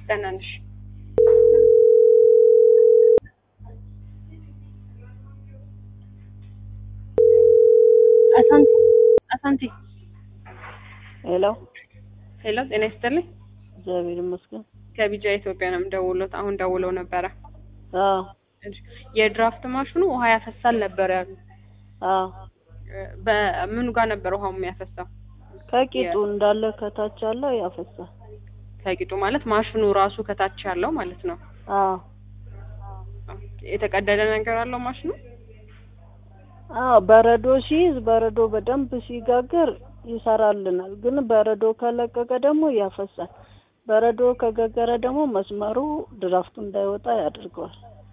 ደህና ነሽ? አሳንቲ አሳንቲ ሄሎ ሄሎ፣ ጤና ይስጥልኝ። እግዚአብሔር ይመስገን። ከቢጃ ኢትዮጵያ ነው የምደውለው። አሁን ደውለው ነበረ። አዎ የድራፍት ማሽኑ ውሃ ያፈሳል ነበር ያሉ። አዎ በምኑ ጋር ነበር ውሃው የሚያፈሳው? ከቂጡ እንዳለ ከታች ያለው ያፈሳል። ከቂጡ ማለት ማሽኑ ራሱ ከታች ያለው ማለት ነው። አዎ የተቀደደ ነገር አለው ማሽኑ? አዎ በረዶ ሲይዝ በረዶ በደንብ ሲጋግር ይሰራልናል። ግን በረዶ ከለቀቀ ደግሞ ያፈሳል። በረዶ ከገገረ ደግሞ መስመሩ ድራፍቱ እንዳይወጣ ያደርገዋል።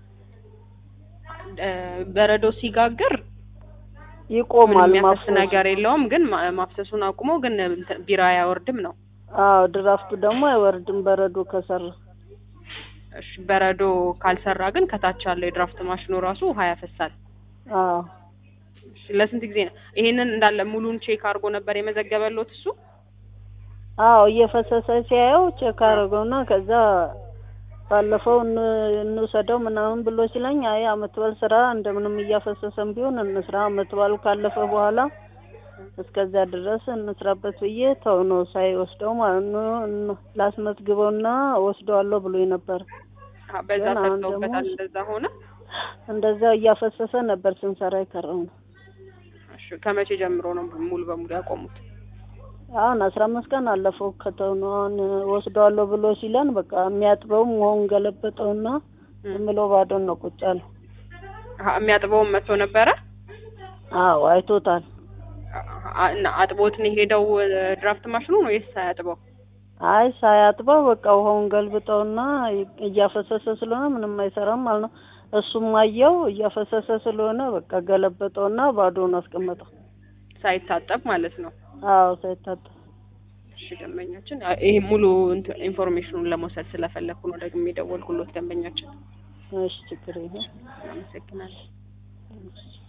እ በረዶ ሲጋግር ይቆማል ምንም የሚያፈስ ማፍሰሱ። ነገር የለውም። ግን ማ- ማፍሰሱን አቁሞ ግን እንትን ቢራ አያወርድም ነው። አዎ ድራፍቱ ደግሞ አይወርድም በረዶ ከሰራ። እሺ በረዶ ካልሰራ ግን ከታች ያለው የድራፍት ማሽኑ ራሱ ውሃ ያፈሳል። አዎ እሺ ለስንት ጊዜ ነው ይሄንን እንዳለ ሙሉን ቼክ አድርጎ ነበር የመዘገበሎት እሱ? አዎ እየፈሰሰ ሲያየው ቼክ አደረገውና ከዛ ባለፈው እን- እንውሰደው ምናምን ብሎ ሲለኝ አይ አመት በዓል ስራ እንደምንም እያፈሰሰም ቢሆን እንስራ አመት በዓሉ ካለፈ በኋላ እስከዚያ ድረስ እንስራበት ብዬ ተው ነው ሳይወስደው ማለት ነው። እን- ላስመዝግበውና ወስደዋለሁ ብሎ ነበር። አዎ፣ በዛ ግን አሁን ሰጥተውበታል። ደግሞ- እንደዛ ሆነ። እንደዛ እያፈሰሰ ነበር ስንሰራ የከረው ነው። እሺ ከመቼ ጀምሮ ነው ሙሉ በሙሉ ያቆሙት? አሁን አስራ አምስት ቀን አለፈው ከተው ነው። አሁን ወስደዋለሁ ብሎ ሲለን በቃ የሚያጥበውም ውሃውን ገለበጠውና ዝም ብሎ ባዶን ነው ቁጭ አለው። አሀ፣ የሚያጥበውም መጥቶ ነበረ። አዎ አይቶታል። አ- እና አጥቦት ነው የሄደው እ፣ ድራፍት ማሽኑ ነው ወይስ ሳያጥበው? አይ ሳያጥበው በቃ ውሃውን ገልብጠውና እያፈሰሰ ስለሆነ ምንም አይሰራም ማለት ነው። እሱም አየው እያፈሰሰ ስለሆነ በቃ ገለበጠውና ባዶውን አስቀመጠው። ሳይታጠብ ማለት ነው። አዎ ሳይታጠብ። እሺ ደንበኛችን አ- ይሄ ሙሉ እንትን ኢንፎርሜሽኑን ለመውሰድ ስለፈለኩ ነው ደግሞ የደወልኩሎት ደንበኛችን። እሺ ችግር የለም። አመሰግናለሁ።